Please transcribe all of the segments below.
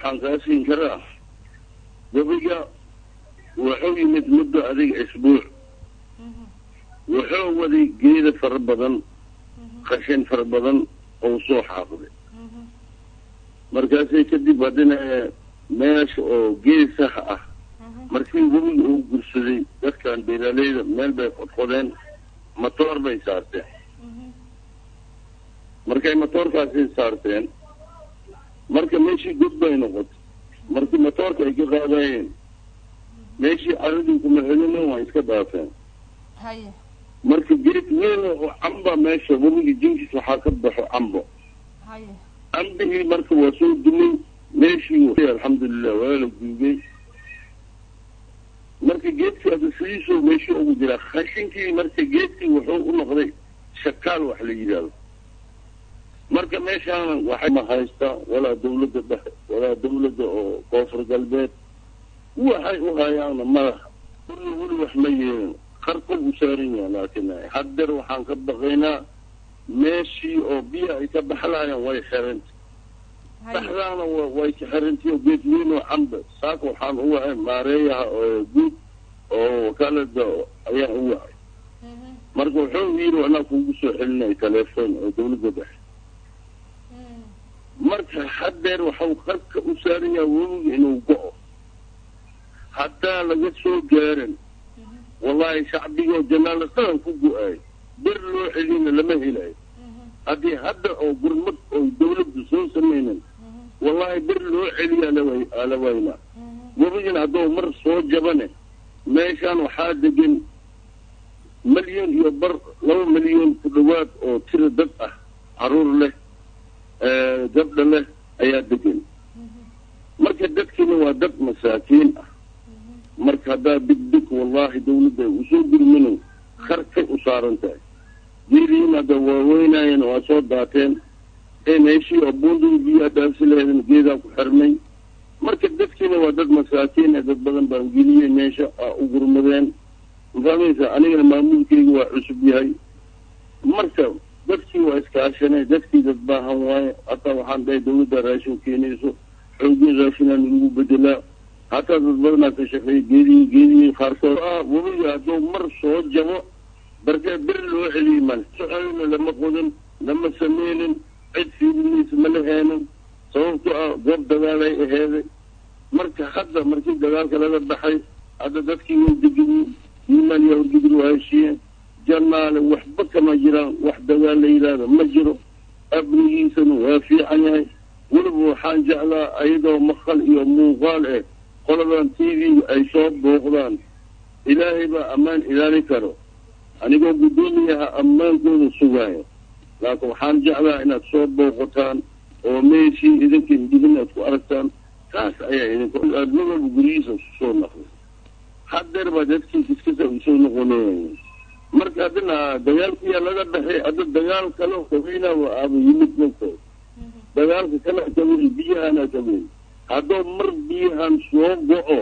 waxaan kaa siin karaa webiga wuxuu yimid muddo adiga isbuuc wuxuu waday geeda fara badan qashin fara badan oo soo xaaqday markaasay kadib haddana meesha oo geesaha ah markii webiga uu gursaday dadkan beeraaleyda meel bay qodqodeen matoor bay saarteen markay matoorkaasi saarteen marka meeshii god bay noqotay markii matoorka ay ka qaadayeen meeshii caradii kuma celinin waa iska dhaafeen haye marka geed weyn oo camba meesha webiga jinkiis waxaa ka baxo cambo haye cambihii marka waa soo dumay meeshii alxamdulilah waa la guugay marka geedkii hadda sidiisuu meeshii ugu jiraa khashinkii marka geedkii wuxuu u noqday shakaal wax la yidhaahdo marka meeshaana waxay ma haystaa walaa dawladda dhexe walaa dawladda oo koonfur galbeed waxay u hayaana madaxa weli weli wax ma yeelin qarqab u saaran yaha laakiin haddeer waxaan ka baqaynaa meeshii oo biyo ay ka baxlaayaan way xiranta haye dhexdaana wa- way ka xirantay oo geed weyn oo camba saaka waxaan u wahay maareeyaha oo guud oo wakaalada ayaan u wahay Mhm, marka wuxuu yidhi anaa kuugu soo celinaya telefoon oo dawladda dhexe mhm. marka haddeer waxau qarka u saaran yahay webiga inuu go-o haddaa laga soo gaarin wallahi shacbigoo janaala qadan ku go-ay bir loo celina lama helayo haddii hadda oo gurmad oo dawladdu soo samaynin wallahi bir loo celiya alawa- ala waynaa webigana hadduu mar soo jabane meeshaan waxaa degan milyan iyo bar laba milyan ku dhowaad oo tiro dad ah caruur leh eh, gabdha leh ayaa degan marka dadkiina waa dad masaakiin ah marka haddaa degdeg wallahi dawladda ay usoo gurminin karkay u saaran tahay geedihiin hadda waaweynayeen waa soo daateen ee meeshii oo buundii biyo dhaafsi laheedin geedaa ku xirmay marka dadkiina waa dad masaakiin ah dad badan baan geliyey meesha aa u gurmadeen mafahmaysa anigana maamulkeyga waa cusub yahay marka dadkii waa iskaashanay dadkii dad baahan waaye hataa waxaan dhahay dawladda raashin keenayso xoogii raashinaa lagu bedelaa hataa dad badanaa ka shaqeeya geedihii geedihii qaarkood ah webiga hadduu mar soo jabo barkee bir loo celiyey male socoyna lama qodin lama sameynin cid fiidinaysa ma laheenin sababto ah goob dagaalay aheeday marka hadda markii dagaalka laga baxay hadda dadkii way degiyeen niman yahudigri waa heshiiyeen jannaale waxba kama jiraan wax dagaal la yidhaahdo ma jiro amnigiisana waa fiican yahay weliba waxaan jeclaa ayadoo maqal iyo muuqaal eh qoladan t v ay soo booqdaan ilaahay baa ammaan ilaali karo anigoo guddoomiyaha ammaankooda sugaayo laakiin waxaan jeclaa inaad soo booqataan oo meeshii idinka indhibin aad ku aragtaan taas ayaa idinka aad nin walba guryihiisa soo naqday haddeer baa dadkii kiskasa usoo noqonayeen marka haddana dagaalkiyaa laga dhaxay hadda dagaal kale kaweynaa waa aaba yimid mogtahay dagaalka kale kaweyn biyahana kaweyn hadduu mar biyahan soo go-o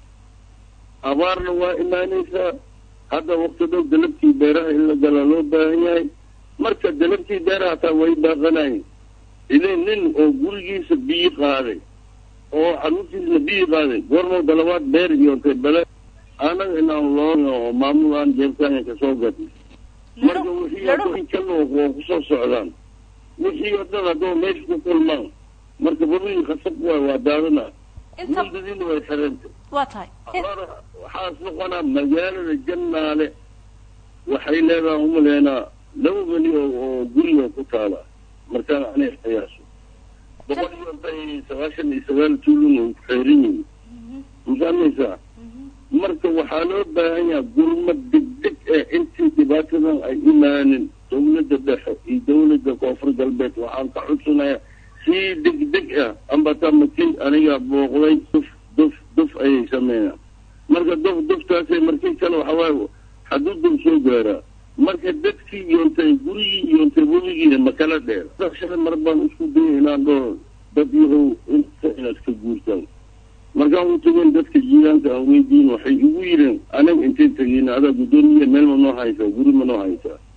abaarna waa imaanaysaa hadda wakti dhow dalabkii beeraha in la galaa loo baahan yahay marka dalabkii beeraha hataa way baaqanayen ile nin oo gurigiisa biyi qaaday oo caruurtiisna biyi qaaday goormoo dalabaad beer iyontay bale anaga inaan loo oo maamul aan jeebkaaya kasoo gadnay marka wixii hadda kale waa kusoo socdaan wixii oo dhan haddoo meesha ku kulmaan marka babigii khasab waay waa daadana inta muldadiina way xiranta waa tahay In- abaar waxaas noqonaa magaalada jannaale waxay leedahay umaleynaa laba beli oo oo guriga ku taala markaan aniga qiyaaso boqol iyo bay sagaashan iyo sagaal tuulin oo ku xeeran yihiin ma fahmaysaa marka waxaa loo baahan yahay gurmad degdeg eh intii dhibaatadan ay imaanin dawladda dhexe iyo dawladda koonfur galbeed waxaan ka codsanayaa si degdeg ah ambata markii aniga booqday duf duf duf ayay sameeyaan marka duf duftaasay markii kale waxawaaye hadduu duf soo gaaraa marka dadkii yoontay gurigii yoontay webigiina makala dheer shan mar baan isku dayay inaan dhaho dad yahow inta inaad ka guurtaan markaan u tageen dadka jiiraanka aan weydiin waxay igu yidheen anaga intay tegeen adaa guddoomiya meel ma noo haysaa guri ma noo haysaa